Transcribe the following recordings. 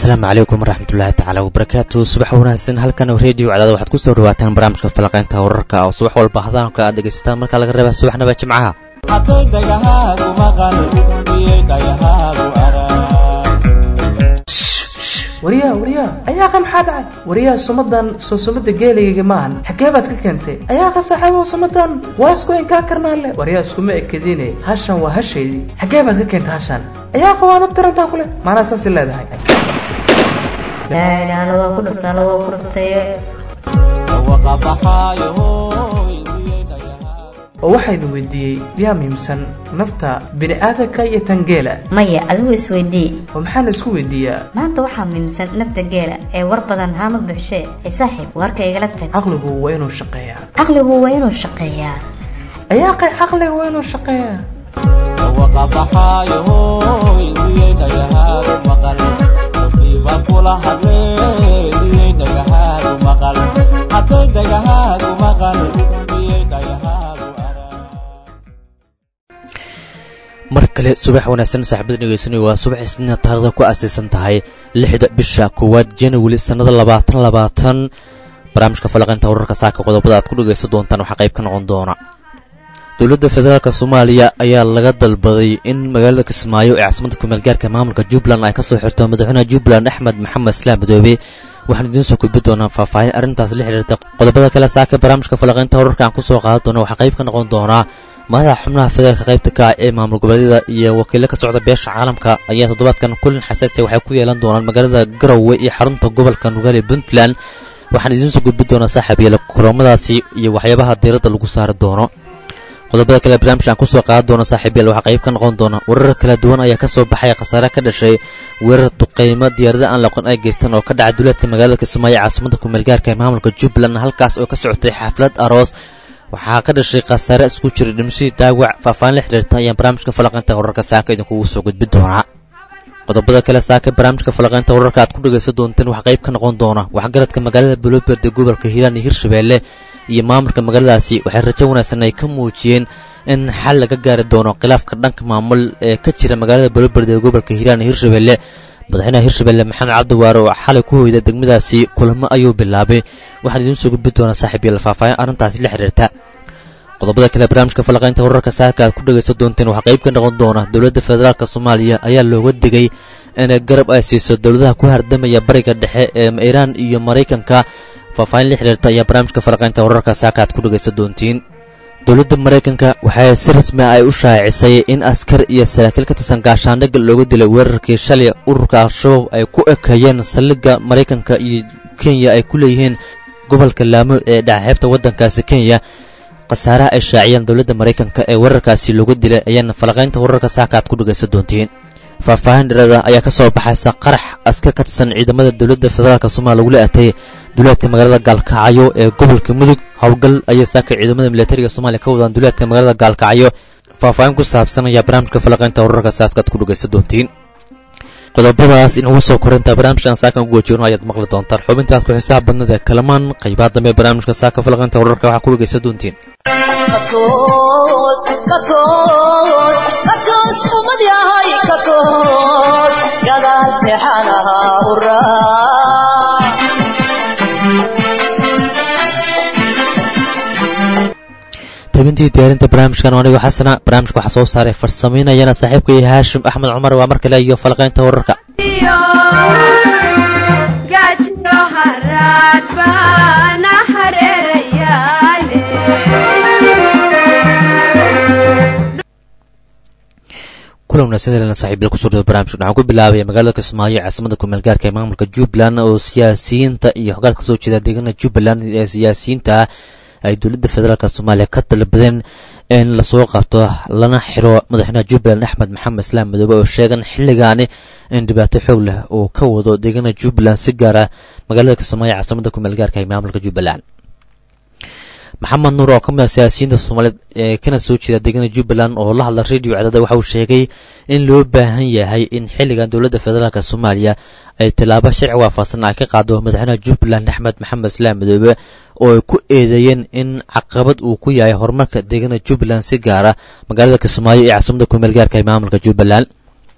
asalaamu calaykum waraxmatullaahi tacaala wabarakaatu subax wanaagsan halkan rediyo cadaada waxaad ku soo dhawaataan barnaamijka falaqaynta wararka oo subax walba hadaanka aad dhegaysataan markaa laga reeba subaxnaba jimcaha hadday dhagahaagu maqal iyay dhagahaagu arag waryaa waryaa ayaaqa maxaa dhacay waryaa sumadan soo sumada geeligayga maahan xaggee baad ka keentay ayaaqa saaxiibow sumadan waa isku inkaa karnaale waryaa iskuma ekadine hashan waa hashaydii xaggee baad ka keentay hashan ayaaqa waad abtirantaa kule maanaa saasi leedahay ilaahna waa ku dhuftaana waa ku dhuftay dhawaqa baxaayo hooy iyay dhagahaagu oo waxaa idin weydiiyey yaa muhiimsan nafta bini'aadanka iyo tan geela maya adigu isweydii oo maxaana isku weydiiyaa maanta waxaa muhiimsan nafta geela ee war badan haama buuxshee ee saaxiib warka igala tag caqligu waa inuu shaqeeyaa caqligu waa inuu shaqeeyaa ayaaqay caqliga waa inuu shaqeeyaa dhawaqa baxaayo hooy iyay dhagahaagu maqal dadkiiba kula hadleen iyay dhagahaagu maqal hadday dhagahaagu maqal iyay dhagahaagu arag mar kale subax wanaagsan saaxiibada dhegeysanaya waa subax isniina taarikhda ku aasaysan tahay lixda bisha koowaad january sannada labaatan labaatan barnaamijka falaqaynta wararka saaka qodobada aad ku dhegaysan doontaan waxaa qayb ka noqon doona dowladda federaalk soomaaliya ayaa laga dalbaday in magaalada kismaayo ee caasimada kumeelgaarka maamulka jubbaland ay kasoo xirto madaxweynaha jubbaland axmed maxamed islaam madoobe waxaan idiin soo gudbi doonaa faahfaahin arrintaas la xiriirta qodobada kale saaka barnaamijka falaqaynta wararka aan kusoo qaadan doona waxaa qayb ka noqon doonaa madaxa xubnaha federaalka qaybta ka ah ee maamul goboleedyada iyo wakiilo ka socda beesha caalamka ayaa toddobaadkan kulan xasaasiya waxay ku yeelan doonaan magaalada garowe iyo xarunta gobolka nugaale puntland waxaan idiin soo gudbi doonaa saaxiib yeele kulamadaasi iyo waxyaabaha diiradda lagu saari doono qodobada kale barnaamij aan kusoo qaadan doono saaxiib yael waxaa qayb ka noqon doona warar kala duwan ayaa kasoo baxay khasaare ka dhashay weerar duqeymo diyaarada aan laqon ay geystaan oo ka dhacay duleedka magaalada kismaayo caasimada kumeelgaarka ee maamulka jubbaland halkaas oo ka socotay xaflad aroos waxaa ka dhashay khasaare isku jira dhimashadii dhaawac faahfaahin la xidhiirta ayaan barnaamijka falaqaynta wararka saaka idinkugu soo gudbi doonaa qodobada kale saaka barnaamijka falaqaynta wararka aad ku dhegaysan doonteen waxaa qayb ka noqon doona waxgaradka magaalada bulooberd ee gobolka hiiraan iyo hirshabeelle iyo maamulka magaaladaasi waxay rajo wanaagsan ay ka muujiyeen in xal laga gaari doono khilaafka dhanka maamul ee ka jira magaalada bulooberd ee gobolka hiiraan iyo hirshabeelle madaxweynaha hirshabeelle maxamed cabdiwaare oo xalay ku hoyda degmadaasi kulamo ayuu bilaabay waxaan idiin soo gudbi doonaa saaxiib yael faahfaahin arrintaasi la xiriirta qodobada kale barnaamijka falaqaynta wararka saaka aad ku dhegaysan doonteen waxaa qayb ka noqon doona dowladda federaalk soomaaliya ayaa looga digay inay garab ay siiso dowladaha ku hardamaya bariga dhexe ee iiraan iyo maraykanka faahfaahin la xiriirta ayaa barnaamijka falaqaynta wararka saaka aad ku dhegaysan doontiin dowladda maraykanka waxay si rasmi ah ay u shaacisay in askar iyo saraakiil ka tirsan gaashaandhigga looga dilay weerarkii shalay ururka al-shabaab ay ku ekeeyeen saldhigga maraykanka iyo kenya ay ku leeyihiin gobolka laamo ee dhacaxeebta waddankaasi kenya khasaaraha ay shaaciyeen dowladda maraykanka ee weerarkaasi looga dilay ayaana falaqaynta wararka saaka aad ku dhegaysan doontiin faahfaahin dhereeda ayaa ka soo baxaysa qarax askar ka tirsan ciidamada dowladda federaalk soomaaliya lagula atay duleedka magaalada gaalkacyo ee gobolka mudug howlgal ayay saaka ciidamada militariga soomaaliya ka wadaan duleedka magaalada gaalkacyo faahfaahin ku saabsan ayaa barnaamijka falaqaynta wararka saaskaad ku dhegaysan doontiin qodobadaas inagu soo korintaa barnaamijkan saakan ugu wajoorno ayaad maqli doontaan xubintaas ku xisaab badnada ee kalamaan qaybaha dambe barnaamijka saaka falaqaynta wararka waxaa ku dhegaysan doontiin tabintii diyaarinta barnaamijkan anigo xasana barnaamijka waxaa soo saaray farsamaynayana saaxiibka iyo haashim axmed cumar waa mar kale iyo falaqaynta wararka kulan wanaagsan saxiibyada kusoo dhada barnamijka waxaan ku bilaabaya magaalada kismaayo caasimada kumeelgaarka ee maamulka jubbaland oo siyaasiyiinta iyo xogaad kasoo jeeda deegaana jubbaland ee siyaasiyiinta ah ay dowladda federaalk soomaaliya ka dalbadeen in lasoo qabto lana xiro madaxweynaha jubbaland axmed maxamed islaam madoobe oo sheegan xilligaani in dhibaato xoog leh uu ka wado deegaana jubbaland si gaara magaalada kismaayo caasimada kumeelgaarka ee maamulka jubbaland maxamed nuur oo ka mid ah siyaasiyiinta soomaaliyeed ee kana soo jeeda deegaana jubbaland oo la hadla radio cadaada waxa uu sheegay in loo baahan yahay in xilligan dowladda federaalk soomaaliya ay tallaabo sharci waafaqsan ay ka qaado madaxweynaha jubbaland axmed maxamed islaam madoobe oo ay ku eedeeyeen in caqabad uu ku yahay horumarka deegaana jubbaland si gaara magaalada kismaayo ee caasimada kumeel gaarka ee maamulka jubbaland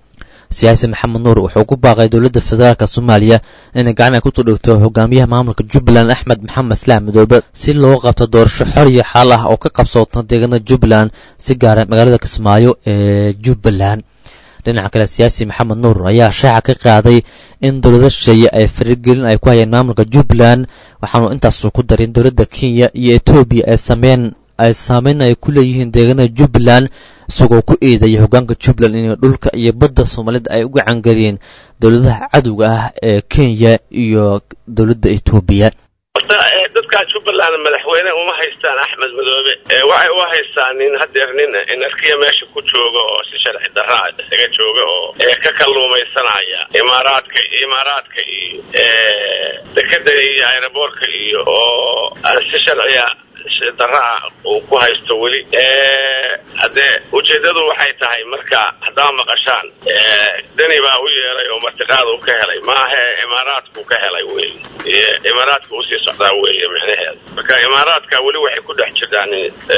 siyaasi maxamed nuur wuxuu ku baaqay dowladda federaalk soomaaliya inay gacan ay ku tudhigto hogaamiyaha maamulka jubbaland axmed maxamed islaam midoobe si loo qabto doorasho xor iyo xaal ah oo ka qabsoota deegaanada jubbaland si gaara magaalada kismaayo ee jubbaland dhinaca kale siyaasi maxamed nuur ayaa shaaca ka qaaday in dowlada shisheeye ay farigelin ay ku hayeen maamulka jubbaland waxaanu intaasu ku darin dowladda kenya iyo etoobiya ay sameyn ay saameyn ay ku leeyihiin deegaanada jubbaland isagoo ku eedaya hogaanka jubbaland inay dhulka iyo badda soomaalida ay u gacangeliyeen dowladaha cadowga ah ee kenya iyo dowladda etoobiya horta dadkaa jubbaland madaxweyne uma haystaan axmed madoobe waxay u haystaan nin hadeer nin inarkiya meesha ku jooga oo si sharci daraa isaga jooga oo ka kalluumaysanaya imaaraadka imaaraadka iyo dekeda iyo aeroboortka iyo oo aan si sharciya daraa uu ku haysto weli haddee ujeedadu waxay tahay marka haddaa maqashaan deni baa u yeelay oo martiqaad uu ka helay maahe imaaraadku ka helay wey imaaraadka usii socdaa weeye micnaheeda marka imaaraadka weli waxay ku dhex jiraan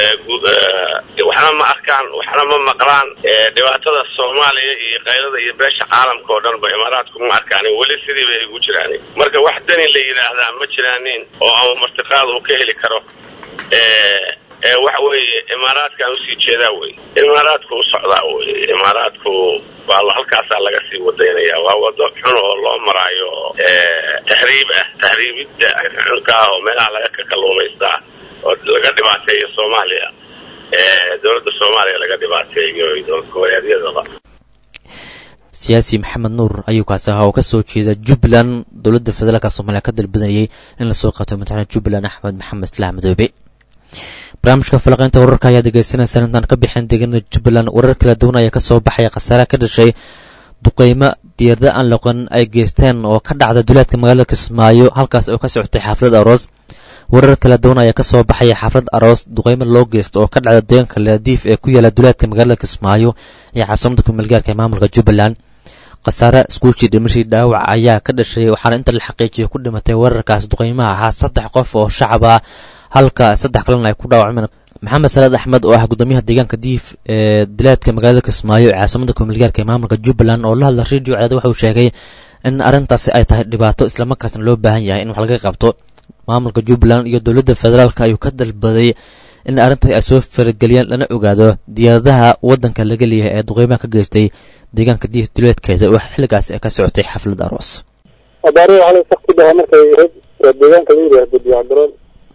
waxna ma arkaan waxna ma maqlaan dhibaatada soomaaliya iyo qaylada iyo beesha caalamka oo dhan ba imaaraadku ma arkaan weli sidii bay ugu jiraan marka wax deni la yidhaahdaa ma jiraanin oo ama martiqaad uu ka heli karo waxa weeye imaaraadkaan usii jeedaa wey imaaraadku u socdaa wey imaaraadku baa halkaasaa laga sii wadaynaya waa wado xun oo loo maraayo tahriib ah tahriibidda xunka ah oo meelaha laga ka kalluumaystaa oo laga dhibaateeyo soomaaliya dowladda soomaaliya laga dhibaateeyo dowlad goboleedyadaba siyaasi maxamed nuur ayuu kaasi ahaa oo ka soo jeeda jubbaland dowladda federaalk soomaaliya ka dalbadanayay in lasoo qabto madaxweyne jubbaland axmed maxamed islaam madoobe barnaamijka falaqeynta wararka ayaa degeysanaysaan intaan ka bixin deegaanada jubbaland warar kala duwan ayaa kasoo baxaya khasaaraha ka dhashay duqeymo diyaarada aan loqon ay geysteen oo ka dhacda duleedka magaalada kismaayo halkaas oo ka socotay xaaflad aroos warar kala duwan ayaa kasoo baxaya xaaflad aroos duqeymo loo geysta oo ka dhacda deegaanka laadiif ee ku yaala duleedka magaalada kismaayo iyo caasimada kumeelgaarka ee maamulka jubbaland khasaare iskuushii dhimashii dhaawac ayaa ka dhashay waxaana inta la xaqiijiyay ku dhimatay weerarkaas duqeymaha ahaa saddex qof oo shacab ah halka saddex kalena ay ku dhaawacmeen maxamed salaad axmed oo ah gudoomiyaha deegaanka diif ee dilaadka magaalada kismaayo ee caasimada kumeelgaarka ee maamulka jubbaland oo la hadla radio cadaad waxauu sheegay in arrintaasi ay tahay dhibaato islamarkaasna loo baahan yahay in wax laga qabto maamulka jubbaland iyo dowladda federaalk ayuu ka dalbaday in arrintaas ay soo farageliyaan lana ogaado diyaaradaha waddanka laga leeyahay ee duqeymaha ka geystay deegaanka diif duleedkeeda oo xilligaas ka socotay xaflad aroos abaari waxaa la saktidaha markay ahayd waa deegaanka la yidhaahdo diyacgaroon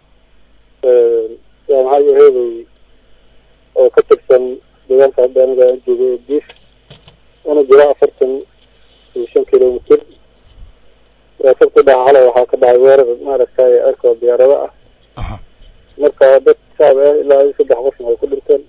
yaa maxaa yaheeday oo ka tirsan deegaanka hadda aniga aan joogo ee diif una jira afartan iyo shan kilomitr waa saktidaha xalay waxaa ka dhacay weerar maaragtay erkoo diyaarado ah marka dad shacab ah ilaa iyo saddex qofna ay ku dhinteen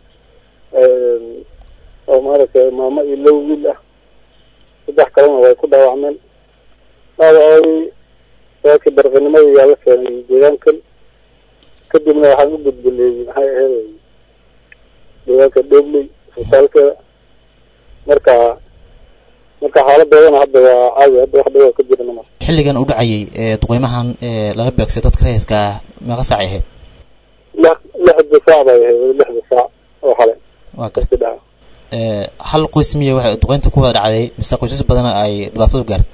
oo maaragtay maamo iyo low wiil ah saddex kalena way ku dhaawacmeen dhaawacooy waakii darqinimadii yaa la keenay deegaankan kadibna waxaan u gudbinay maxay ahayd deegaanka dhobley isbitaalkeeda marka marka xaaladoodana hadda waa caawi hadda wax dhawa ka jirana ma xilligan u dhacayay ee duqeymahan ee lala beegsay dadka rayska ah meeqa saacay ahayd lix lixda saac bay ahayd lixda saac oo xale waa garta kasi dhaca hal qoys miya waxay duqeynta ku wada dhacday mise qoysas badan ay dhibaatadu gaartay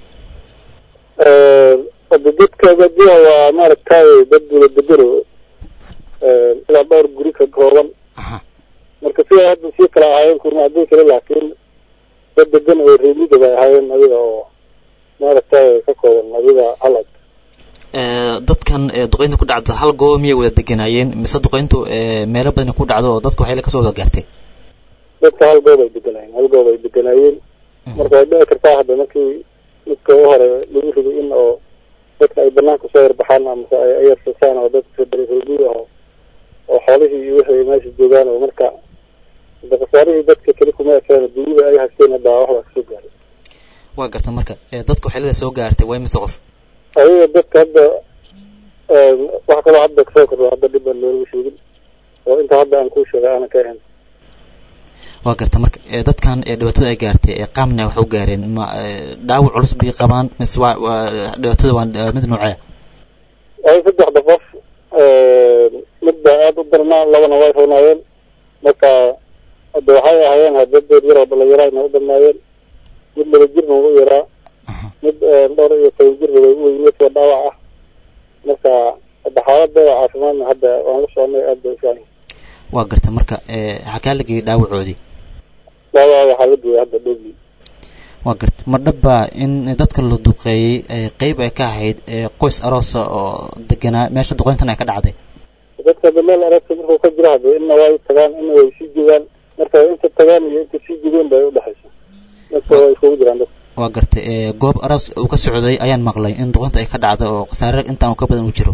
hada dadka badiya waa maaragtay dad gula degero ilaa dhowr guri ka kooban aha marka siday hadda sii kala ahaayeen kurma haddii kale laakiin dad degan oo reemida bay ahaayeen adiga oo maaragtay ka kooban adiga halad dadkan ee duqeynta ku dhacda hal goob miyay wada deganaayeen mise duqeyntu ee meelo badan ku dhacdo oo dadka waxay kasoo wada gaartay dadka hal goob ay deganaayeen hal goob ay deganaayeen marka way dhici kartaa hadda markii midka u hore lagu riday in oo dadka ay banaanka soo yarbaxaan amase ay ayarsasaan oo dadka dareeroodi ah oo oo xoolihii iyo wixii ay meesha joogaan oo marka hada khasaarihii dadka keli kuma ekeen dunida ay haysteen hadda waxbaa kasoo gaaray waa garta marka ee dadka waxyeelada soo gaartay waa mise qof adiga dadka hadda wax kaloo hadda kasoo kordho hadda dhib aan looga sheegin oo inta hadda aan kuu sheegay aanan ka ahayn waa garta marka ee dadkan ee dhibaatada ay gaartay ee qaamna wax u gaareen ma ee, dhaawac culus bay qabaan mise waa waa dhibaatada waa waa mid noocee ay saddexda qof mid baa aada u darnaa labana way roonaayeen marka hadda waxay ahaayeen hadda deer yaroo dhalinyaro ayna u dhammaayeen mid laba jirna u yaraa mid dhowr iyo toban jirna way u weyneed waa dhaawac ah marka hadda xaaladooda caafimaadna hadda waan la soconay aad bay ufiican waa garta marka xakaa la geeyey dhaawacoodii dhaawaca waxaa la geeyay hadda dhowli waa garta ma dhaba in dadka la duqeeyey qeyb ay ka ahayd qoys aroosa oo deganaa meesha duqeyntan ay ka dhacday dadka hadda meel aragta markuu ka jiro hadda inna way tagaan inna way sii joogaan marka inta tagaan iyo inta sii jogeen bay udhexaysa dadka way iskugu jiraan dadka waa gartay goob aroos uu ka socday ayaan maqlay in duqeynta ay ka dhacdo oo khasaare intaan uu ka badan uu jiro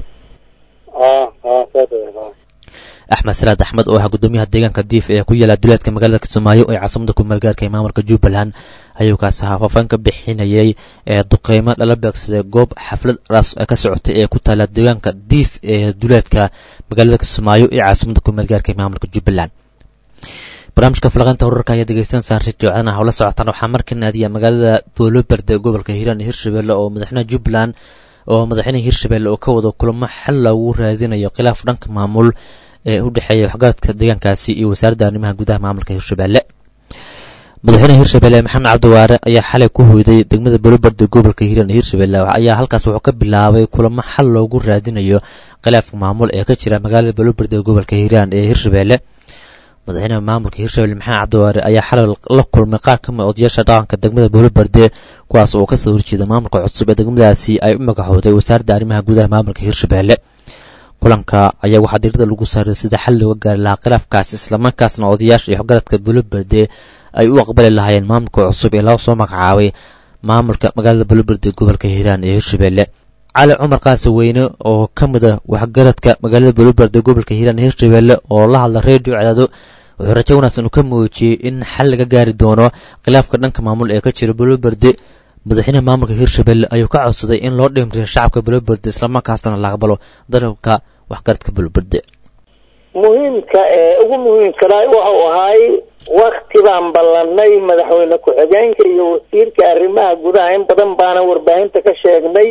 a a saas ay axmed salaad axmed oo ah guddoomiyaha deegaanka diif ee ku yaala duleedka magaalada kismaayo ee caasimada kumeelgaarka ee maamulka jubbaland ayuu kaas ahaa faafaan ka bixinayay ee duqeymo lala beegsaday goob xaflad aroos ka socotay ee ku taala deegaanka diif ee duleedka magaalada kismaayo ee caasimada kumeelgaarka ee maamulka jubbaland barnaamijka falaqeynta wararka ayaa degeystaan saan radio codana hawla socotaan waxaa markan aadiya magaalada booloberde gobolka hiiraan iyo hirshabelle oo madaxweynaha jubbaland oo madaxweynaha hirshabelle oo ka wado kulamo xal loogu raadinayo khilaaf dhanka maamul ee u dhexeeya waxgaradka deegaankaasi iyo wasaaradda arrimaha gudaha maamulka hirshabelle madaxweynaha hirshabelle maxamed cabdiwaare ayaa xalay ku hoyday degmada boloberde gobolka hiiraan iyo hirshabelle ayaa halkaas wuxuu ka bilaabay kulamo xal loogu raadinayo khilaafka maamul ee ka jira magaalada boloberde gobolka hiiraan ee hirshabelle madaxweynaha maamulka hirshabelle maxamed cabdiwaare ayaa xalay la kulmay qaar ka mid odayaasha dhaqanka degmada boloberde kuwaas oo kasoo horjeeda maamulka cusub ee degmadaasi ay u magacooday wasaaradda arrimaha gudaha maamulka hirshabelle kulanka ayaa waxaa diirada lagu saaray sida xal looga gaari lahaa khilaafkaas islamarkaasna odayaasha iyo waxgaradka boloberde ay u aqbali lahaayeen maamulka cusub ee laga soo magacaabay maamulka magaalada boloberde gobolka hiiraan ee hirshabelle cali cumar qaase weyne oo ka mid a waxgaradka magaalada boloberde gobolka hiiraan ee hirshabelle oo la hadla redio cadaado wuxuu rajo wanaagsan uu ka muujiyey in xal laga gaari doono khilaafka dhanka maamul ee ka jira boloberde madaxweynaha maamulka hirshabelle ayuu ka codsaday in loo dhimriyo shacabka boloberde islamarkaasna la aqbalo dalabka waxgaradka boloberde muhiimka ee ugu muhiimkana wuxuu ahaay wakti baan ballanay madaxweyne ku-xigeenka iyo wasiirka arrimaha gudaha in badan baana warbaahinta ka sheegnay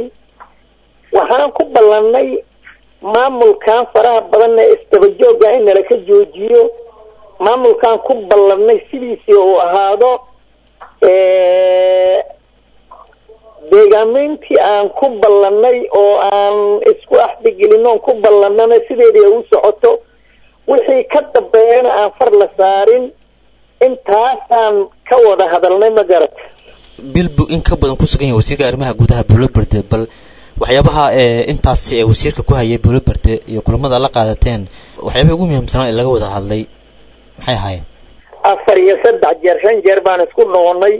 waxaan ku ballanay maamulkan faraha badan ee isdabajooga in nala ka joojiyo maamulkan ku ballanay sidiisii uu ahaado deegaameyntii aan ku ballanay oo aan isku axdigelin oon ku ballanana sideedii ay u socoto wixii ka dambeeyana aan far la saarin intaasaan ka wada hadalnay ma garata bilbu in ka badan ku sugan yahay wasiirka arrimaha gudaha boloberde bal waxyaabaha intaas ee wasiirka ku hayay boloberde iyo kulamada la qaadateen waxyaabaha ugu muhiimsanaa ee laga wada hadlay maxay ahaayeen afar iyo saddex jeer shan jeer baan isku noqonay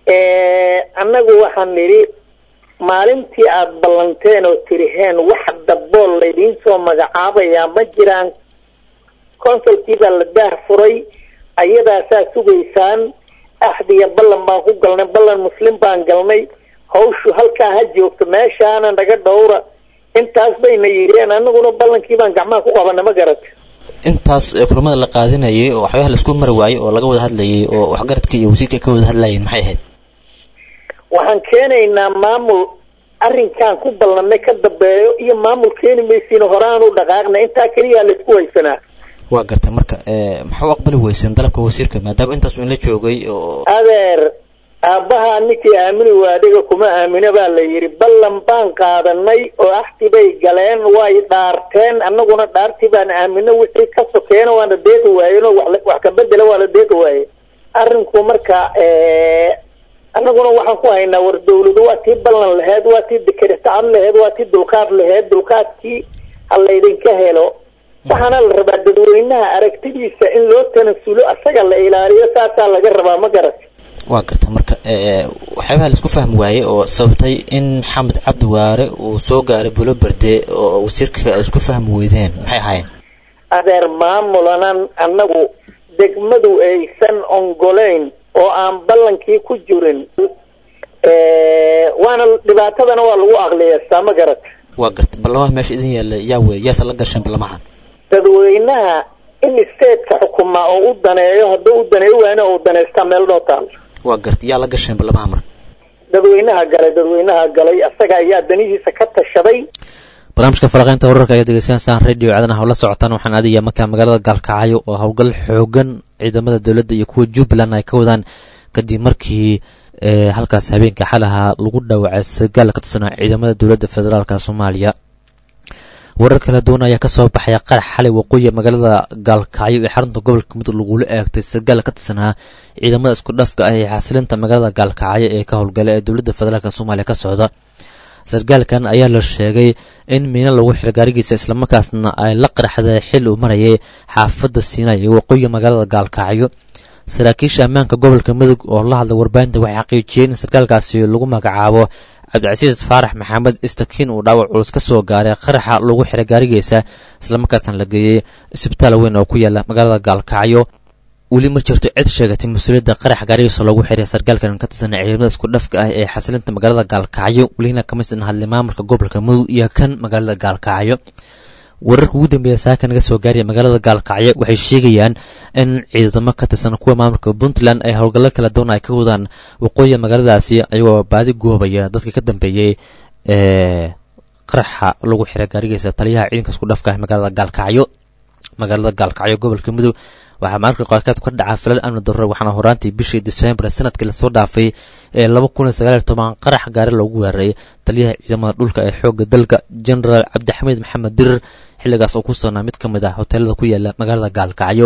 annagu waxaan nidhi maalintii aada ballanteen oo tiriheen wax dabool laydiin soo magacaabayaa ma jiraan consulkii baa la daah furay ayadaasaa sugaysaan axdiga ballan baan ku galnay ballan muslim baan galnay hawshu halkaa ha joogto meeshaana naga dhowra intaas bayna yidheen anaguna ballankii baan gacmaha ku qabana ma garata intaas kulamada la qaadinayay oo waxyaabaha laisku mari waayey oo laga wada hadlayay oo waxgaradka iyo wasiirka ay ka wada hadlayeen maxay ahayd waxaan keenaynaa maamul arrinkan ku ballanay ka dambeeyo iyo maamul keeni maysiin horaan u dhaqaaqna intaa keliyaa laisku haysanaa waa garta marka maxaa u aqbali weyseen dalabka wasiirka maadaama intaas in la joogay oo adeer aabbaha ninkii aamini waadiga kuma aamina baa la yidhi ballan baan qaadanay oo axti bay galeen way dhaarteen annaguna dhaartii baan aamino wixii ka sokeena waana deeqi waayeen oo wax ka bedela waa la deeqi waaye arrinku marka annaguna waxaan ku haynaa war dawladu waa tii ballan laheyd waa tii dekeretacad laheyd waa tii dulqaad laheyd dulqaadkii ha laydinka helo waxaana la rabaa dadweynaha aragtidiisa in loo tanasulo asaga la ilaaliyo saasaa laga rabaa ma garat waa garta marka waxyaabaha laisku fahmi waayey oo sababtay in maxamed cabdi waare uu soo gaaray boloberde oo wasiirka ay isku fahmi weydeen maxay ahaayeen adeer maamulanan annagu degmadu aysan ongoleyn oo aan ballankii ku jirin waana dhibaatadana waa lagu aqliyeestaa ma garat waa garta ballamaha meesha idin yaalla yaa wey yaasa la gasheen ballamahan dadweynaha in stateska xukumaa oo u daneeyo hadduu u daneeyo waana uu daneystaa meel noo taal waa garta yaa la gasheen ballamaha marka dadweynaha galay dadweynaha galay asaga ayaa danihiisa ka tashaday barnaamijka falaqeynta wararka ayaa degeysanaysaan radio cadanaha la socotaan waxaan aadaya markaa magaalada gaalkacyo oo howlgal xoogan ciidamada dowladda iyo kuwa jubbaland ay ka wadaan kadib markii ee halkaas habeenka xalaha lagu dhaawacay sargaal ka tirsanaa ciidamada dowladda federaalk soomaaliya warar kala duwan ayaa kasoo baxaya qarax xalay waqooyi magaalada gaalkacyo ee xarunta gobolka mudug lagula eegtay sargaal ka tirsanaa ciidamada isku dhafka ah ee xasilinta magaalada gaalkacyo ee ka howlgala ee dowladda federaalk soomaaliya ka socda sargaalkan ayaa la sheegay in miino lagu xiro gaarigiisa islamarkaasna ay la qaraxday xil uu marayay xaafadda siinay ee waqooyi magaalada gaalkacyo saraakiisha ammaanka gobolka mudug oo la hadlay warbaahinta waxay xaqiijiyeen in sarkaalkaasi lagu magacaabo cabdicasiis faarax maxamed istakiin uu dhaawac culus ka soo gaaray qaraxa lagu xiray gaarigiisa islamarkaasna la geeyey isbitaal weyn oo ku yaala magaalada gaalkacyo weli ma jirto cid sheegatay mas-uuliyadda qarax gaarigiisa loogu xiray sarkaalkan ka tirsan ciidamada isku dhafka ah ee xasilinta magaalada gaalkacyo welina kamisan hadlay maamulka gobolka mudug iyo kan magaalada gaalkacyo wararka ugu dambeeya saaka naga soo gaaraya magaalada gaalkacyo waxay sheegayaan in ciidamo ka tirsan kuwa maamulka puntland ay howlgallo kala duwan ay ka wadaan waqooyiga magaaladaasi ayagoo baadi goobaya dadka ka dambeeyey ee qaraxa lagu xiray gaarigiisa taliyaha ciidanka isku dhafka ah magaalada gaalkacyo magaalada gaalkacyo gobolka mudug waxaa maalinka qaarkeed ka dhacaa filal amni darro waxaana horaantii bishii disembar sanadkii lasoo dhaafay ee laba kun iyo sagaal iyo toban qarax gaari loogu weeraray taliyaha ciidamada dhulka ee xoogga dalka genaraal cabdixamiid maxamed dirir xilligaas oo ku sugnaa mid ka mid ah hoteelada ku yaala magaalada gaalkacyo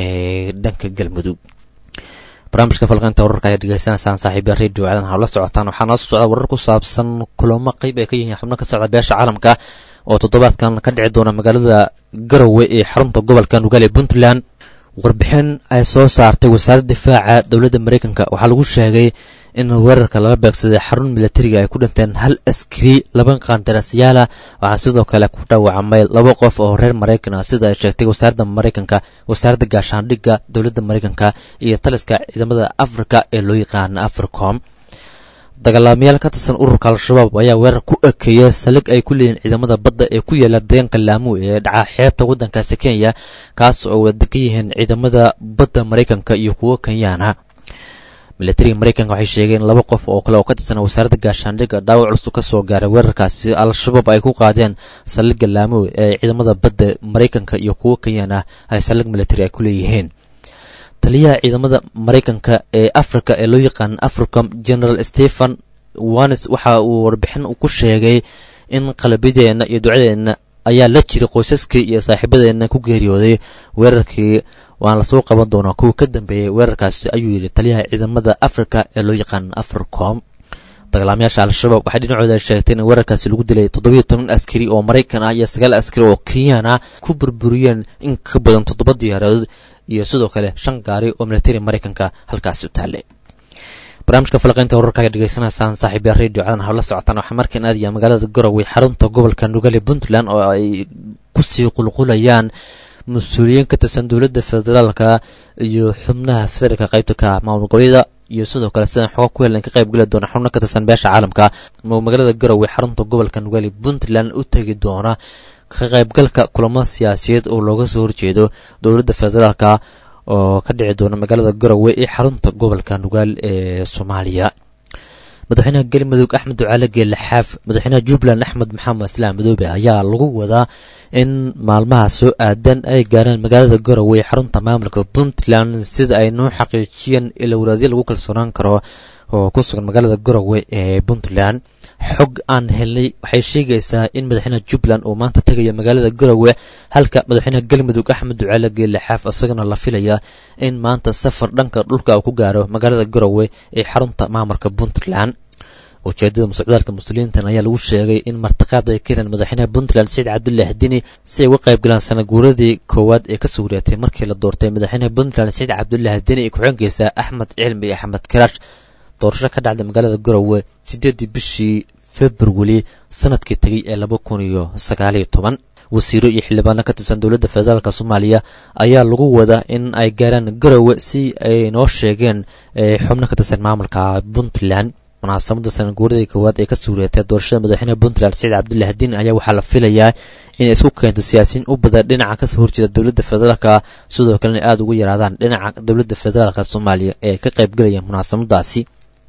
ee dhanka galmudug barnaamijka falqaynta wararka ayaa dhegeysanaysaan saaxiibya radio caadan hawla socotaan waxaa noo soo socda warar ku saabsan kulamo qeyb ay ka yihiin xubno ka socda beesha caalamka oo toddobaadkan ka dhici doona magaalada garowe ee xarunta gobolka nugaal ee puntland warbixin ay soo saartay wasaaradda difaaca dowladda mareykanka waxaa lagu sheegay in weerarka lala beegsaday xarun milatariga ay ku dhinteen hal askari laba qandarasyaala waxaa sidoo kale ku dhaawacmay laba qof oo reer maraykan ah sida ay sheegtay wasaaradda maraykanka wasaaradda gaashaandhigga dowladda maraykanka iyo taliska ciidamada afrika ee loo yaqaana africom dagaalamayaal ka tirsan ururka al-shabaab ayaa weerar ku ekeeyay salig ay ku leeyihiin ciidamada badda ee ku yaala deegaanka laamu ee dhaca xeebta waddankaasi kenya kaas oo wada degan yihiin ciidamada badda maraykanka iyo kuwo kenyaana milatariga maraykanka waxay sheegeen laba qof oo kale oo ka tirsan wasaaradda gaashaandhigga dhaawac culus ka soo gaaray weerarkaasi al-shabaab ay ku qaadeen saldhigga laamu ee ciidamada badda maraykanka iyo kuwo kenyaana ay saldhig milatari ay ku leeyihiin taliyaha ciidamada maraykanka ee africa ee loo yaqaan africom general stephen wanes waxa uu warbixin ku sheegay in qalabyadeena iyo ducadeenna ayaa la jiray qoysaskii iyo saaxiibadeenna ku geeriyooday weerarkii waan lasoo qaban doonaa kuwa ka dambeeyey weerarkaasi ayuu yidhi taliyaha ciidamada africa ee loo yaqaan africom dagaalamayaasha al-shabaab waxay dhinacooda sheegtay in weerarkaasi lagu dilay toddobiyo toban askari oo maraykan ah iyo sagaal askari oo kenyan ah ku burburiyeen in ka badan toddoba diyaaradood iyo sidoo kale shan gaari oo militari maraykanka halkaasi u taallay barnaamijka falaqaynta wararka ayaa dhegeysanaysaan saaxiibya radio cadan hawla socotaan waxaa markan aadaya magaalada garowe xarunta gobolka nugaale puntland oo ay kusii qulqulayaan mas-uuliyiin ka tirsan dowladda federaalka iyo xubnaha federaalka qaybta ka maamul goboleeda iyo sidoo kale sidaan xoga ku helan ka qayb geli doona xubno ka tirsan beesha caalamka magaalada garowe xarunta gobolka nugaale puntland u tegi doona ka qaybgalka kulamo siyaasiyeed oo looga soo horjeedo dowladda federaalka oo ka dhici doona magaalada garowe ee xarunta gobolka nugaal ee soomaaliya madaxweynaha galmudug axmed ducaale geelle xaaf madaxweynaha jubbaland axmed maxamed islaam madoobe ayaa lagu wadaa in maalmaha soo aadan ay gaaraan magaalada garowe ee xarunta maamulka puntland sida ay noo xaqiijiyeen ilowlaadyo lagu kalsoonaan karo oo ku sugan magaalada garowe ee puntland xog aan helnay waxay sheegaysaa in madaxweynaha jubbaland uu maanta tegayo magaalada garowe halka madaxweynaha galmudug axmed ducaale geelle xaaf isagana la filaya in maanta safar dhanka dhulka uu ku gaaro magaalada garowe ee xarunta maamulka puntland ujeedada musocdaalka muslimiintan ayaa lagu sheegay in martiqaad ay keeneen madaxweynaha puntland saciid cabdullaahi dini si ay uga qayb galaan sanaguuradii koowaad ee kasoo wareegtay markii la doortay madaxweynaha puntland saciid cabdullaahi dini iyo ku-xigeenkiisa axmed cilmi iyo axmed karaash doorasho ka dhacday magaalada garowe sideedii bishii februari sanadkii tegay ee laba kun iyo sagaaliyo toban wasiiro iyo xildhibaano ka tirsan dowladda federaalk soomaaliya ayaa lagu wadaa in ay gaaraan garowe si ay noo sheegeen xubno ka tirsan maamulka puntland munaasabada sanaguuradii koowaad ee kasoo wareegtay doorashada madaxweynaha puntland saciid cabdullaahi diin ayaa waxaa la filayaa inay isku keento siyaasiyiin u badan dhinaca kasoo horjeeda dowladda federaalka sidoo kalena aada ugu yaraadaan dhinaca dowladda federaalk soomaaliya ee ka qaybgalaya munaasabadaasi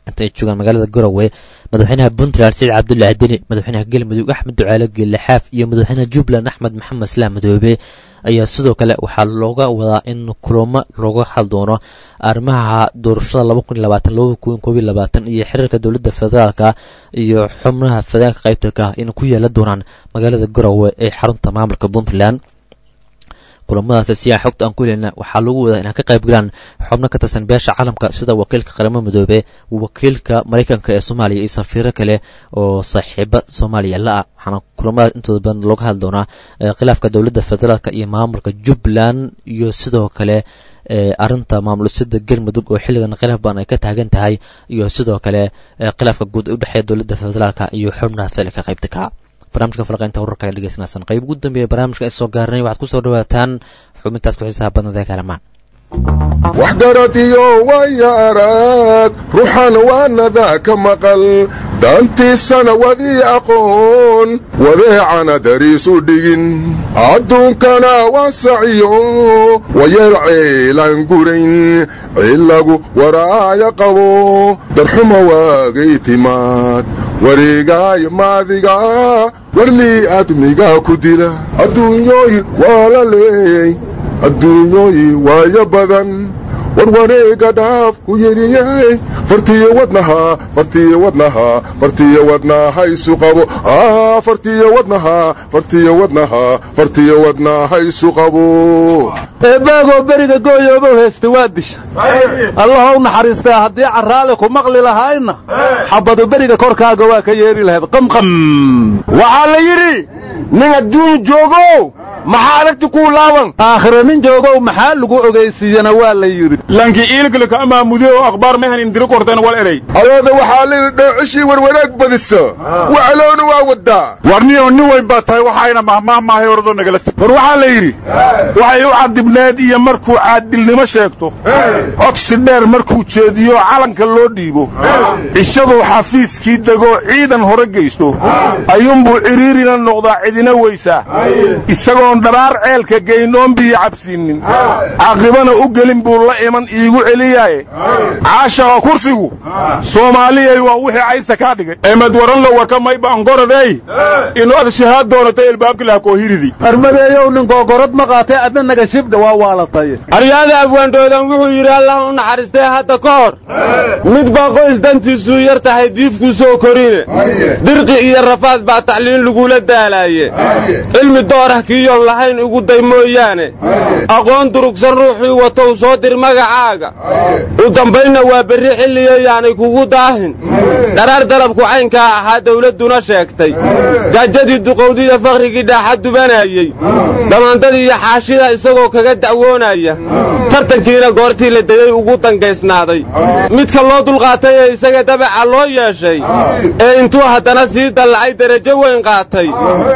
inta ay joogaan magaalada garowe madaxweynaha puntland saciid cabdullaahi deni madaxweynaha galmudug axmed ducaale geelle xaaf iyo madaxweynaha jubbaland axmed maxamed islaam madoobe ayaa sidoo kale waxaa looga wadaa in kulamo looga hal doono arrimaha doorashada laba kun iyo labaatan laba kun koob iyo labaatan iyo xiriirka dowladda federaalka iyo xubnaha federaalka qaybtalka in ku yeela doonaan magaalada garowe ee xarunta maamulka puntland kulamadaasi si aan xogta aan ku helina waxaa lagu wadaa inaan ka qayb galaan xubno ka tirsan beesha caalamka sida wakiilka qaramada midoobe wakiilka maraykanka ee soomaaliya iyo safiiro kale oo saaxiiba soomaaliya la-ah waxaana kulamadaas intooda badan looga hadli doonaa khilaafka dowladda federaalk iyo maamulka jubbaland iyo sidoo kale arinta maamulusida galmudug oo xilligan khilaaf badan ay ka taagan tahay iyo sidoo kale khilaafka guud ee udhexeeya dowladda federaalk iyo xubnaha federaalka qaybta ka barnamijka falaqaynta wararka ay dhegeysanaysan qayb ugu dambeeya barnaamijka ay soo gaarnay waxaad ku soo dhawaataan xubintaas ku xiisaha badnada ee kalamaan waxgarad iyo waya arag ruuxan waanada ka maqal daantiisana wadii aqoon wadeecana dariisu dhigin adduunkana waasaciyo wayar ceelaan gurayn cilagu waraaya qabo darxuma waagay timaad wareegaay maadiga warlii admiga ku dila adduunyooyi waa la leeyey adduunyooyi waayo badan war wareega dhaaf ku yidhiyey fartiyo wadnaha fartiyo wadnaha fartiyo wadnaha isu qabo fartiyo wadnaha fartiyo wadnaha fartiyo wadnaha isu qabo eebbaagoo beriga gooyoobow heesta waa disha allaha u naxariistaa haddii carraale ku maqli lahaayna xabbadu beriga korkaaga waa ka yeeri lahayd qamqam waxaa la yidhi nin adduun joogow maxaa aragti kuu laaban aakhire nin joogow maxaa lagu ogaysiiyana waa la yidhi lankii iilkalka amaamude oo akhbaar mehan indiri korteen wal eray adoada waxaa layidhi dheecishii warwanaag badisa wacloona waa waddaa warniyow nin weyn baa tahay waxayna mahmaahmaahay ordoo nagala war waxaa la yidhi waxay u cadibneed iyo markuu caadilnimo sheegto codsi dheer markuu jeediyo calanka loo dhiibo cishaduu xafiiskii degoo ciidan hore geysto ayuunbuu cidhiirina noqdaa cidina weysaa isagoon dharaar ceelka geynoon biyo cabsiinnin caaqibana u gelin buu la iman iigu celiyaaye caashaqa kursigu soomaaliyay waa wixii caysta kaa dhigay emed waranlo warka mayba angoradey inu ad shahaad doonatay ilbaabkilaha koohiridi armadeeyow nin googorad ma qaatay adna naga shibdha waa waalatay aryaada abwaandhoodan wuxuu yidhi allah u naxariistay hadda ka hor mid baa qoys dantiisuu yar tahay diifkuu soo korine dirqi iyo rafaad baa tacliin lagula daalaaye cilmi doorah kiiyoon lahayn igu day mooyaane aqoon durugsan ruuxii watow soo dir magacaaga u dambaynna waa berri xilliyayaanay kugu daahin dharaar dalabku caynkaa ahaa dawladduna sheegtay gaajadii duqowdiiyo fakhrigii dhaaxa dubanayey dhammaandadii iyo xaashida isagoo kaga dacwoonaya tartankiina goortii la degay ugu dangaysnaaday midka loo dulqaatay ee isaga dabaca loo yeeshay ee intuu haddana sii dallacay derajo weyn qaatay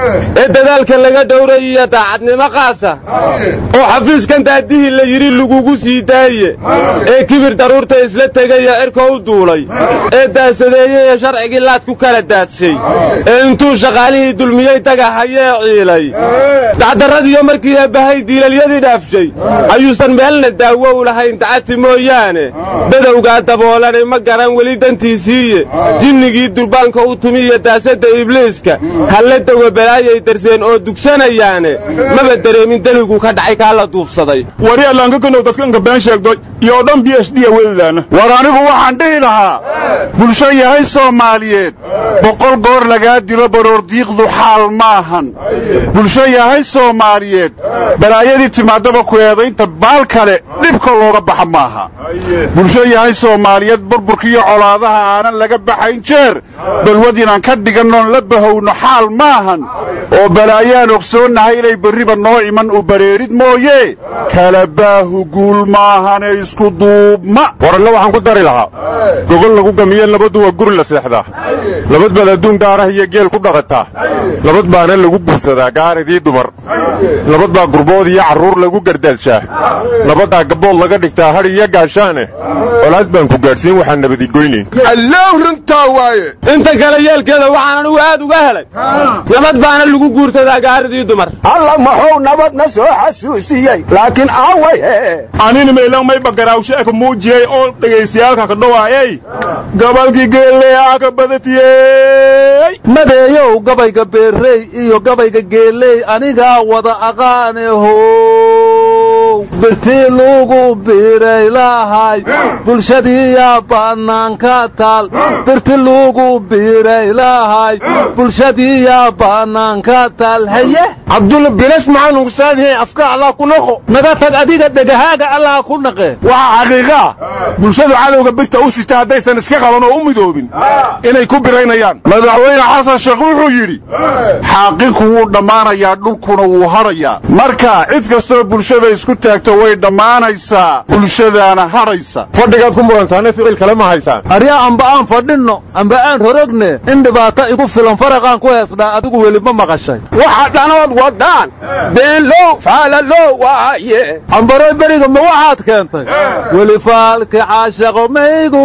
ee dadaalka laga dhowray iyo daacadnimo qaasa oo xafiiskan daadihii la yidhi lagugu sii daaye ee kibir daruurta isla tegaya cirka u duulay ee daasadeeyey ee sharcigii laad ku kala daadshay ee intuu shaqaalihii dulmiyey dagahayee ciilay dacdarradiiyo markii eebbahay diilalyadii dhaafshay ayuusan meelna daawo u lahayn dacati mooyaane badowgaa daboolanay ma garan weli dantiisiiye jinnigii durbaanka u tumiya daasadda ibliiska halle dawa balaayay darseen oo dugsanayaane maba dareemin deligu ka dhacay kaa la duufsaday wari allaankakandow dadkanka been sheegdo iyo dhan b h d wedadaana war anigu waxaan dhihi lahaa bulsho yahay soomaaliyeed boqol goor lagaa dilo baroordiiqdu xaal maahan bulsho yahay soomaaliyeed balaayadii timaadaba ku eedaynta baal kale dhibka looga baxa maaha bulsho yahay soomaaliyeed burburkiiyo colaadaha aanan laga baxayn jeer balwad inaan ka dhigannoon la bahowno xaal maahan oo balaayaan ogsoonnahay inay berriba noo iman u bareerid mooye kala baahu guul maahane isku duubma waranna waxaan ku dari lahaa gogol lagu gamiye labadu waa guri la seexdaa labad baad adduun gaarah iyo geel ku dhaqataa labad baana lagu guursadaa gaaridii dumar labad baa gurbood iyo carruur lagu gardaadshaa labaddaa gabbood laga dhigtaa hadh iyo gaashaane colaad baan ku gaadhsiin waxaan nabadigoynayn allow runtaa waaye inta kale yeelkeeda waxaan anigu aad uga helay nabad baana lagu guursadaa gaaridii dumar alla maxuu nabadna soo xasuusiyey laakiin aaway anina meelan mayba garaawsheeka muujiyey oo dhegaystayaalka ka dhawaayay gobolkii geeleeyaa ka badatiyey madeeyow gabayga beerrey iyo gabayga geeley anigaa wada aqaanehow birtii lugu biray lahay bulshadiiyaa bannaanka taal birti lugu biray lahay bulshadiiyaa bannaanka taal haye cabdulla bilash maxaan ugu saadihay afka allah ku noqo naga tag adiga dhegahaaga allah ku naqe waxaa xaqiiqaa bulshadu cadowga birta u sita haddaysan iska qaban oo u midoobin inay ku biraynayaan madaxweyne xasan sheekh wuxuu yidhi xaaqinku wuu dhammaanayaa dhulkuna wuu hadhayaa marka cid kastoo bulshada isku taagto way dhammaanaysaa bulshadaana hadhaysa fadhigaad ku murantaane ficil kale ma haysaan aryaa amba aan fadhinno amba aan rorogne in dhibaato igu filan faraqaan ku heesnaa adigu weli ma maqashay waxa dhanood wadaan beenlow faalalow waaye ambaroy beriga ma waxaad keentay weli faalki caashaqo maygu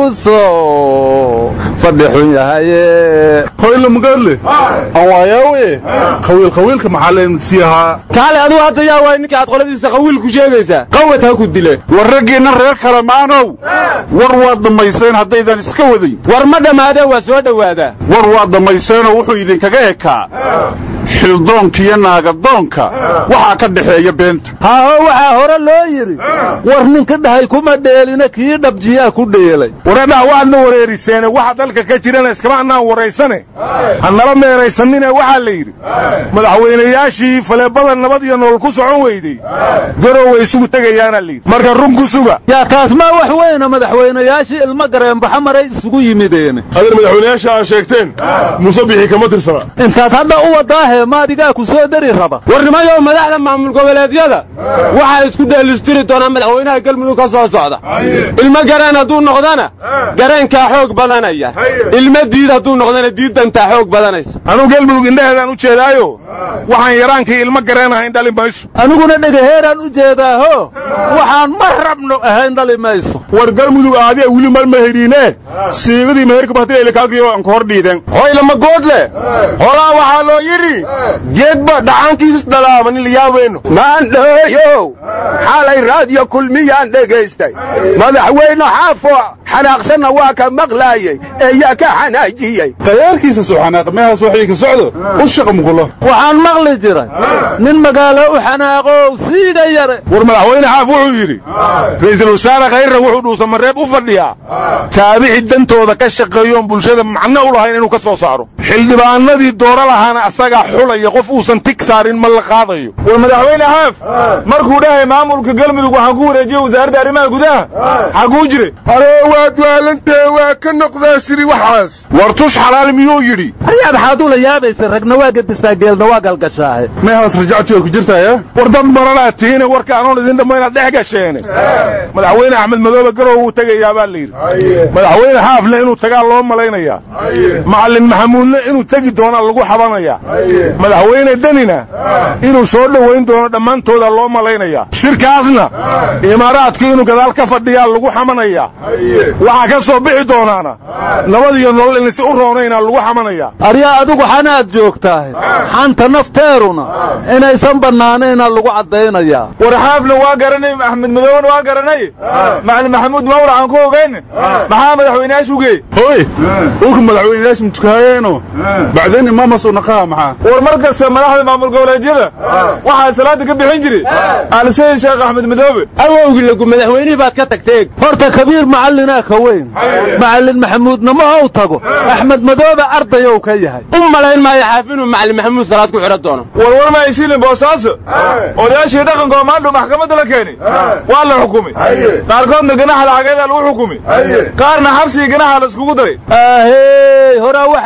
soo fadhi xun yahaye hoyla magaadle awaayawe qawiil qawiilka maxaa leensii ahaa kaale aduu hadda yaa waay ninka aad qoladiisa qawiil ku sheegaysaa qawad ha ku dile war raggiinna reer kalamaanow war waad dhammayseen haddaydan iska wadayn war ma dhammaadee waa soo dhowaadaa war waad dhammayseenoo wuxuu idinkaga ekaa xildoonka iyo naagadoonka waxaa ka dhexeeya beenta haaho waxaa hore loo yidhi war ninka dhahay kuma dheelina kii dhabjiyaa ku dheelay waradhaha waadna wareeriseene waxa dalka ka jirana iskama annaan waraysane hanala meeraysanine waxaa la yidhi madaxweynayaashii faleebada nabad iyo nool ku socon weydey garow way isugu tegayaana layidhi marka run ku suga yaa taas maa wax weyna madaxweynayaashii ilmo gareenbaxa maray isugu yimideene adal madaxweynayaasha aa sheegteen muuse bixi kama tirsana intaad hadda u wadaahe maadigaa ku soo dari raba warnimayow madaxda maamul goboleedyada waxaa isku dheelistiri doonaa madaxweynaha galmudug ka soo socda ilmo gareen hadduu noqdana gareenkaa xoog badanaya ilmo diid hadduu noqdana diiddantaa xoog badanaysa anuu galmudug indhaheedaan u jeedaayo waxaan yaraankii ilmo gareen ahayn dhali mayso aniguna dhegaheeraan u jeedaaho waxaan ma rabno ahayn dhali mayso war galmudug aadiya wili marma heriine siigadii meherka bahtilaylakaagriyo aan ka hor dhiideen hoylama goodle holaa waxaa loo yidhi geedba dhacaankiisas dhalaama nin layaabeyno maandhooyow xalay raadiyo kulmiyaan dhegaystay madaxweyne xaafo xanaaqsanna waa ka maqlaayey eeyaa ka xanaajiyey qayaarkiisa suxanaaq meehaas waxay ka socdo u shaqa muqulo waxaan maqli jiray nin magaalo u xanaaqow siiga yare war madaxweyne xaaf wuxuu yidhi ra'iisul wasaare khayrra wuxuu dhuusamareeb u fadhiyaa taabici dantooda ka shaqeeyoon bulshada macno u lahayn inuu ka soo saaro xildhibaanadii dooro lahaana asagaa xulaya qof uusan tig saarin ma la qaadayo war madaxweyne xaaf markuu dhahay maamulka galmudug waxaan ku wareejiyey wasaaradda arrimaha gudaha xaguu jire aroo waad waalantee waa ka noqdaa siri waxaas war tush xalaal miyuu yidhi aryaad xaaduu la yaabaysa ragna waa gedisaa geelna waa galgashaahe meehaas rajacti way ku jirtaya war dad maranaad tihiine warka anoon idin dhamma inaad dhex gasheene madaxweyne axmed madoobe garow wuu tegayaa baa la yidhi madaxweyne xaafle inuu tagaa loo malaynayaa macallin maxamuudne inuu tegi doonaa lagu xabanayaa madaxweyne denina inuu soo dhowayn doono dhammaantooda loo malaynayaa shirkaasna imaaraadku inuu gadaal ka fadhiyaa lagu xamanayaa waxaa ka soo bixi doonaana nabad iyo nolol inaysi u roonaynaa lagu xamanayaa aryaa adigu xanaad joogtahay xanta nafteeruna inaysan bannaanayna lagu caddaynayaa war xaafle waa garanay axmed madoobena waa garanay macalin maxamuud mawr aan ku ogayn maxaa madaxweyneyaashu geey hoy ulka madaxweyneyaasha mutukaayeeno bacdeen imaamasuu naqaha maxaa war mar kasta madaxda maamul goboleedyada waxaa salaada ka bixin jiray aalsayid sheekh axmed madoobe awowgii lagu madaxweynihii baad ka tagteeg horta kabiir macallinaa ka weyn macallin maxamuudna ma ou tago axmed madoobe ardayow ka yahay u malayn maayo xaaf inuu macallin maxamuud salaad ku xidhan doono warwar ma aysiilin boosaaso odayaashii dhaqanka oo maandhow maxkamadda la keenay waa la xukumay qaarkoodna ganaxa lacageedaa lagu xukumay qaarna xabsigii ganaxa la iskugu daray ahey horaa waxaa loo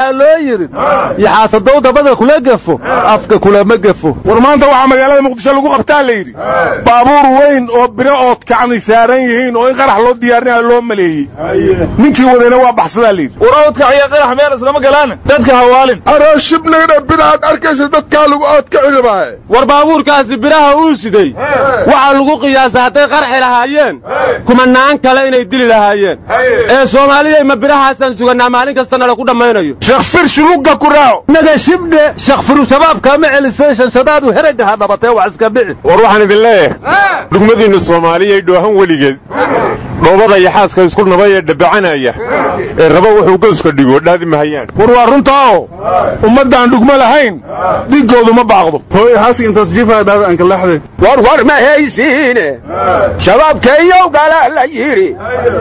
yidhi yaxaasadow dabada kula gefo afka kulama gefo war maanta waxaa magaalada muqdisho lagu qabtaa la yidhi baabuur weyn oo biro ood kacni saaran yihiin oo in qarax loo diyaarinaya loo maleeyey ninkii wadayna waa baxsadaa la yidhi war oodkaciya qarax meel islama galaana dadka hawaalin aroo shibnayna biraad arkaysa dadkaa lagu oodkaci rabaaye war baabuurkaasi biraha uu siday waxaa lagu qiyaasa hadday qarxi lahaayeen kumanaan kale inay dili lahaayeen ee soomaaliyay ma birahaasaan sugannaa maalin kastana laku dhammaynayo shakfir shulugga ku raaco naga shibdhe shakfiru shabaabkaa ma celisay shanshadaadu heragaha dhabatee wax iska dhici war waxaan idin leeyahay dhugmadiinna soomaaliyay dhoohan weligeed dhoobada iyo xaaska isku nabay ee dhabacanaya ee raba wuxuu gooska dhigo dhaadi mahayaan war waa runtaao ummaddaan dhugmo lahayn dhiggoodu ma baaqdo hooy haasi intaas jiifaa dhaada aan kalaxde war war ma haysiine shabaabkeeyow gala la yidhi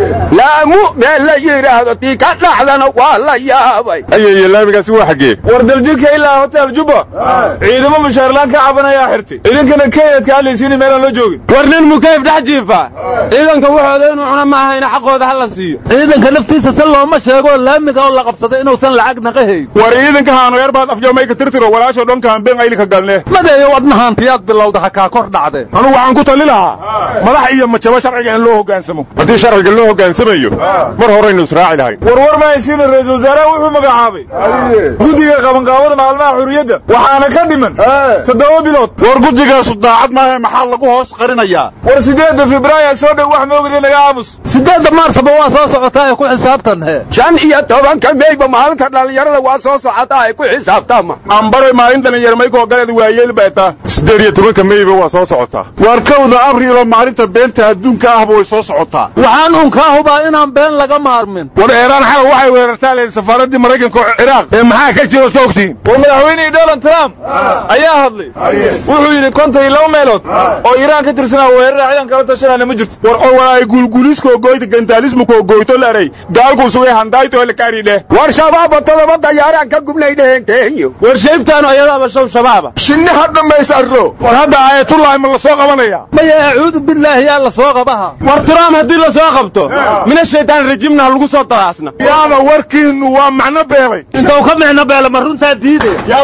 laamu meel la yidhaahdo tii ka dhaxdana waa la yaabay ayaya laamigaasi waa xaggee war daljirka ilaa hotel jubba ciidamo mushaarlaan ka cabanayaa xirtay idinkana kenyadka hadlaysiini meelaan loo joogin war nin mukayf dhex jiifa ciidanka waxooda inuu cuna ma ahayna xaqooda ha la siiyo ciidanka naftiisa se looma sheegoo laamiga oo la qabsaday inuusan lacag naqahayn war ciidanka haanoyar baad afjoomayka tirtiro walaasho dhanka hambeen aylika galne madeeyo wadnahaantiyaad bilowda ha kaa kor dhacdee anugu waxaan ku tali lahaa madax iyo majabo sharciga in loo hoggaansamo haddii sharciga loo hoggaansamayo mar horaynu israaci lahayn war war ma haysiina ra-iisul wasaaraha wuxuu magacaabay guddiga qabanqaabada maalmaha xurriyadda waxaana ka dhiman toddoba bilood war guddigaasu daacad maahe maxaa lagu hoos qarinayaa war siddeedda febraayo soo dhow wax moogida naga aamus siddeedda maarsaba waa soo socotaa ee ku xisaabtan he shan iyo tobanka meyba maalinta dhallinyarada waa soo socotaa ay ku xisaabtaama ambaroy maalin dhallinyar maykoo galeed waayeel beetaa siddeed iyo tobanka meyba waa soo socotaa waar kowda abriilo maalinta beenta adduunka ahba way soo socotaa waxaan unkaa hubaa inaan been laga maarmin war eeraan xalal waxay weerartaa leen safaaraddii maraykanka oo ciraaq ee maxaa ka jiro soo ogtiin war madaxweynihii donald trump ayaa hadlay wuxuu yidhi konton iyo laba meelood oo iiraan ka tirsanaa weerara ciidan kala tashanayna ma jirto war oo walaay guulguuliskoo goyta gantaalismukoo goyto laray gaalkuu sugay handayto lakaadhidheh war shabaaba todoba dayaaraan ka gubnay dheheen kenyo war shaybtaanu ayadaaba show shabaaba shinni ha dhammaysarro war hadda aayatullaahi ma la soo qabanaya maya acuudu billaahi yaa la soo qabaha war trump haddii la soo qabto mina shaydaan rajimna ha lagu soo daraasna yaaba warkiinnu waa macno beelay intuu ka micno beela ma runtaa diidaya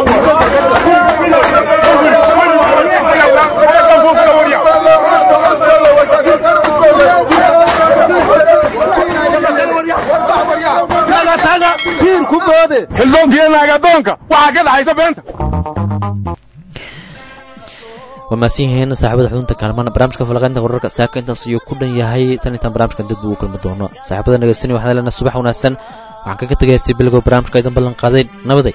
xildoonkii naagadoonka waxaa ka dhaxaysa beenta waa mahadsan yihiin saaxibada xudunta kaalmaan barnaamijka falaqaynta wararka saaka intaas ayuu ku dhan yahay tan intaan barnaamijkan dad buu u kulmi doono saaxibada nageystanay waxaan leenahay subax wanaagsan waxaan kaga tegaystay bilgow barnaamijka idan ballan qaaday nabaday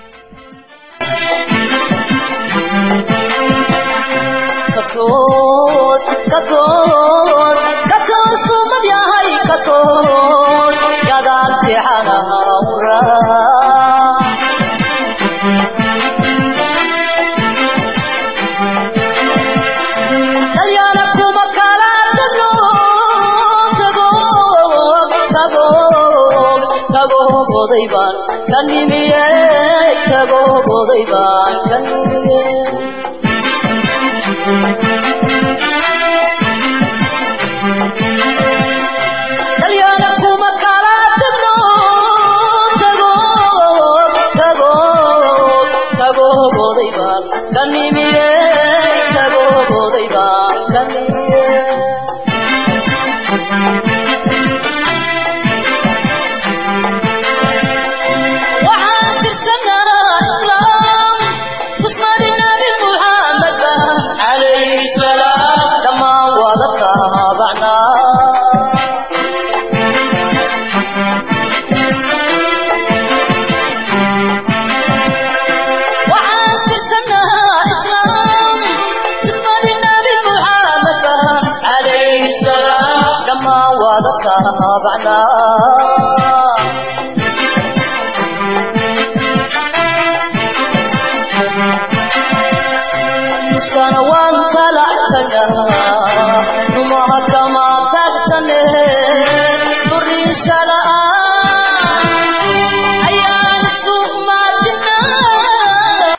kama tagtane durisha la'aan